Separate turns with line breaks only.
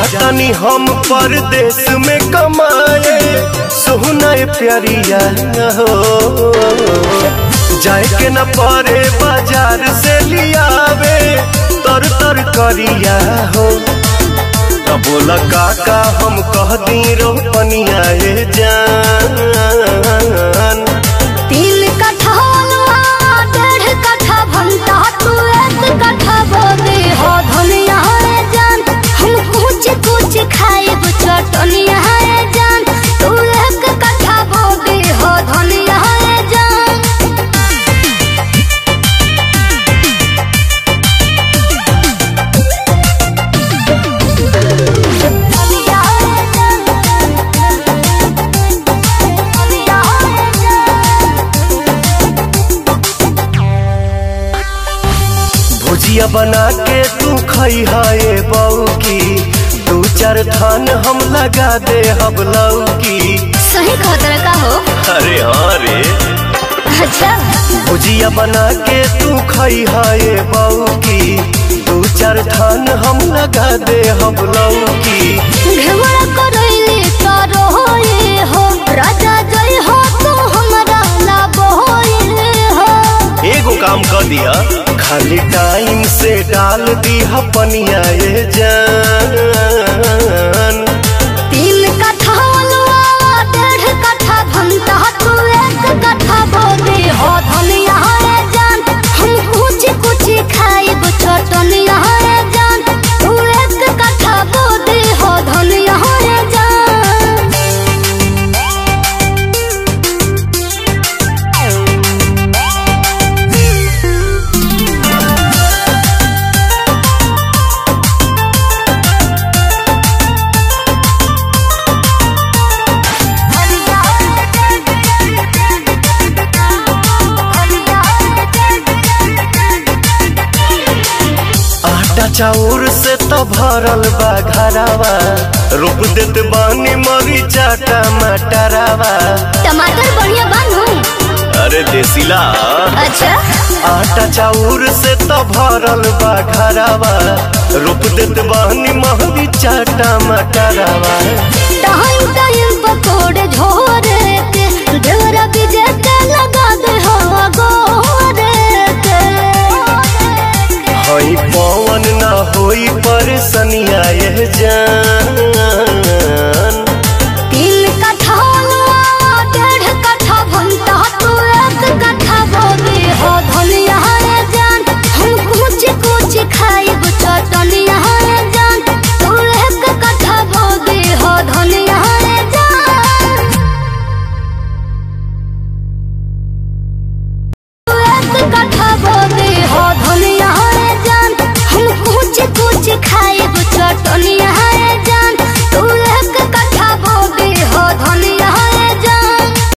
जातनी हम परदेश में कमाए सोहना प्यारिया हो जाए के न परे बाजार से लियावे तर तर करिया हो तब बोला काका हम कह दी रोपनिया ए जान
तीन कट्ठा हलवा डेढ़ कट्ठा भंटा तू एक कट्ठा बोदे हो धनिया रे जान हम कुछ कुछ खाएब चटनिया रे जान तू एक कट्ठा बोदे हो धनिया रे जान धनिया रे जान धनिया रे जान
भुजिया बना के तू खई है बऊ की दू चार थान हम लगा दे हम लौकी
सही खतरा का हो
अरे हाँ रे
अच्छा
भुजिया बना के तू खई है बऊ की दू चार थान हम लगा दे हम लौकी
घेवड़ा करैले तारो होए हो राजा जय हो तू हमरा लाबो होए हो
एगो काम कर दिया खाली टाइम से डाल दी पनिया ये जान
तीन कट्ठा अलवा डेढ़ कट्ठा भंटा तू एक कट्ठा बोदे हो धनिया रे जान हम कुछ कुछ खाइब चटनिया रे जान तू एक कट्ठा बोदे हो धनिया रे जान
आटा चाउर से तो भरल बा घरावा रोप देत बानी मरीचा टमाटरावा
टमाटर बढ़िया बनू
अरे देसीला
अच्छा
आटा चाउर से तो भरल बा घरावा रोप देत बानी मरीचा टमाटरावा
टाइम टाइम पकोड़े झोरे के ढेरा बीजे के लगा दे हवा गोरे के
हई पवन ना होई परेशानिया ये जान
तीन कट्ठा अलवा डेढ़ कट्ठा भंटा तू एक कट्ठा बोदे हो धनिया रे जान हम कुछ कुछ खाइब चटनिया रे जान तू एक कट्ठा बोदे हो धनिया रे जान तू एक कट्ठा बोदे